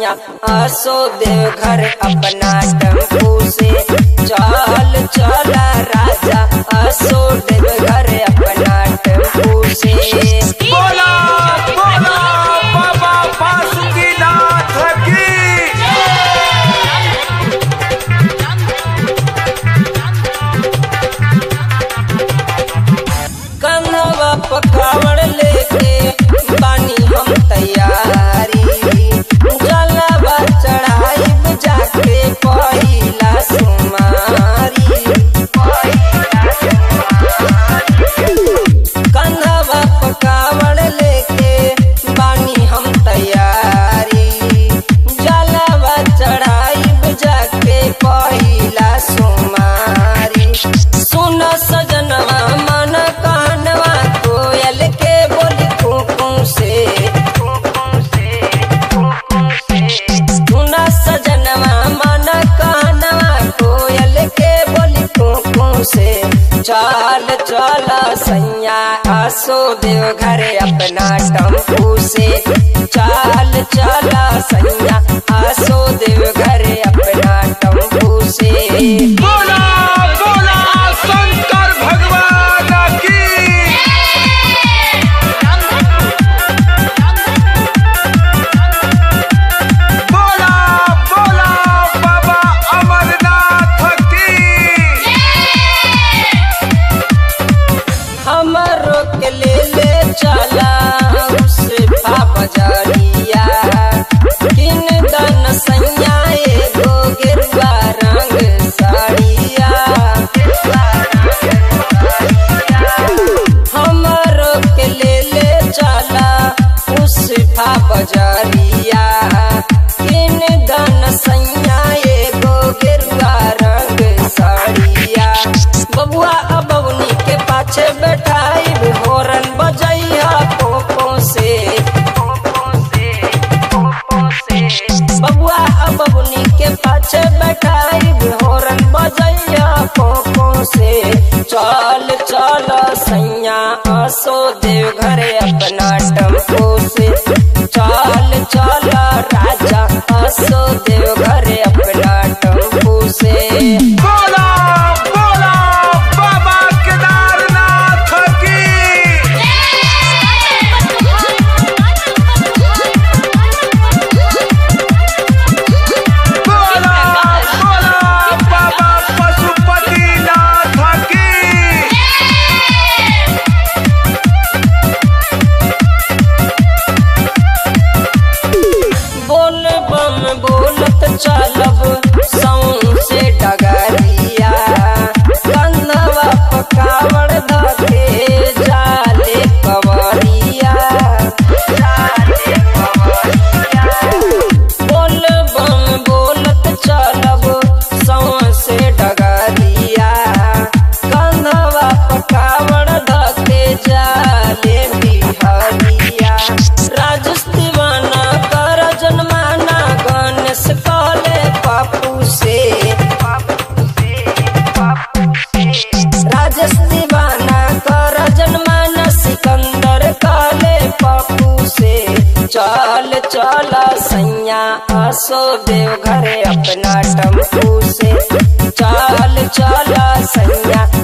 सैया आसो देव घर अपना टेम्पू से चल चल राजा आसो देव घर अपना टेम्पू से बोला बोला बाबा बासुकीनाथ की कंधवा पकावड़ लेके बानी हम तैयारी जलवा चढ़ाई जाके पहिला सुमारी कंधवा पकावड़ लेके बानी हम तैयारी जलवा चढ़ाई जाके पहिला सुमारी सुन सजनवा मन कानवा कोयल के बोली कुकू से सुन सजनवा मन कानवा कोयल के बोली कुकू से चल चल सैया आसो देव घर अपना टम्पू से चल चल सैया आसो देव घर अपना टम्पू से बोला बोला शंकर भगवान की बोला बोला बाबा अमरनाथ की हमरो के ले ले चला उस बजरिया किन दन सैया एगो गिरवा रंग साड़िया हमरो के ले ले चला उस बजरिया किन दन सैया एगो गिरवा रंग साड़िया बबुआ अबवनी के पाछे बैठाई होरन बजैया पोपो से बबुआ अबवनी के पाछे बैठाई होरन बजैया पोपो से चल चल सैया आसो देव घरे अपना टम्पो से चल चल राजा आसो देव घरे अपना टम्पो से बोला बोला बाबा केदारनाथ की बोला बोला बाबा पशुपतिनाथ की बोल बम बोलत चलब सौंसे डगरिया कंधवा पकावड़ धके जाले कवरिया बोल बम बोलत चलब सौंसे डगरिया कंधवा पकावड़ धके जाले बिहरिया राजस्तीवाना कर जनमाना गणेश कले पापू से राजस्तीवाना कर जनमाना सिकंदर काले पापू से चल चल सैया आसो देव घरे अपना टम्पू से चल चल सैया